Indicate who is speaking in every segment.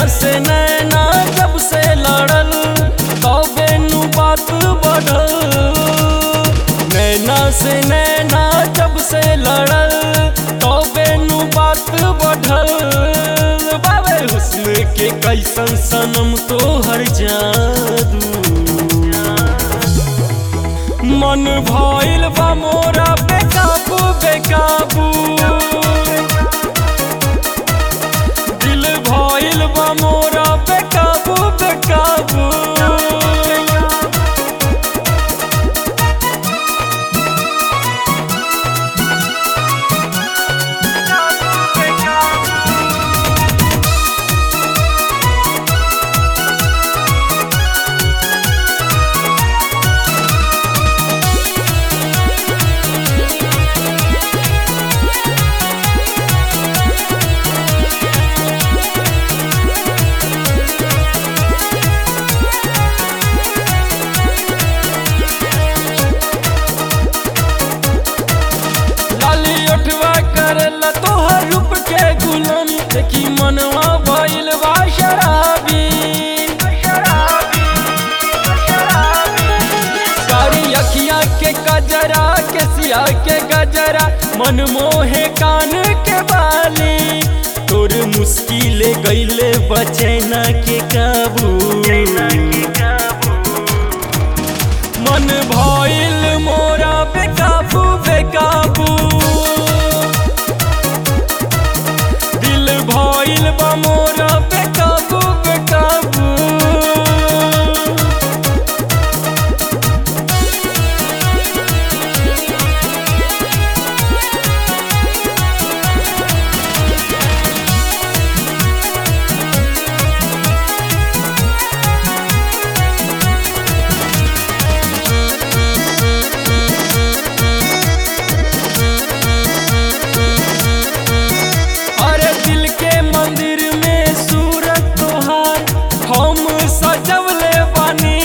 Speaker 1: से नैना जब से लड़ल तबे नु बात बढ़ल नैना से नैना जब से लड़ल तबे नु बात बढ़ल बाबे हुस्न के कैसन सनम तो हर जादू मन भइल बा मोरा बेकाबू बेकाबू दिल भइल बा मोरा बेकाबू बेकाबू लाली उठवा करला तोहर रूप के गुलामी देखी मनवा भइल बा शराबी कारी अखिया के गजरा के सिया के गजरा मन मोहे कान के बाली तोर मुश्किले गईले बचैना के काबू मन भइल मोरा बेकाबू बेकाबू दिल भइल बा मोरा बेकाबू बेकाबू अरे दिल के मंदिर में सूरत तोहार हम सजवले बानी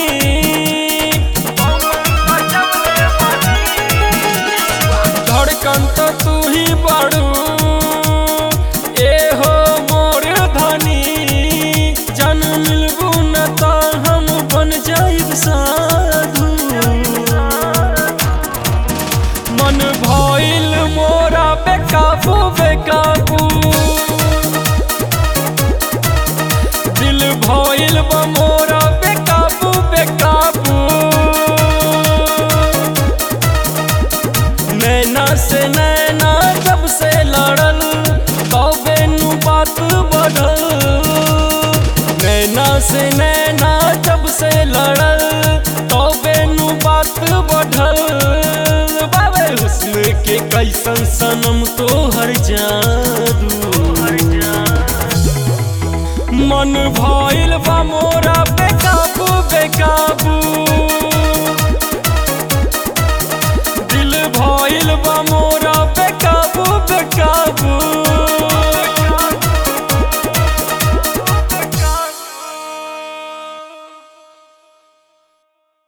Speaker 1: धड़कन तो तू ही बड़ू ए हो मोर धनी जन मिलबू न तो हम बन जाइब साधु मन भइल मोरा बेकाबू बेकाबू दिल भइल बा मोरा बेकाबू बेकाबू नैना से नैना जब से लड़ल तबे नु बात बढ़ल नैना से नैना जब से लड़ल तबे नु बात बढ़ल बाबे हुस्न के कैसन सनम तो हर जादू मन भइल बा मोरा बेकाबू बेकाबू दिल भइल बा मोरा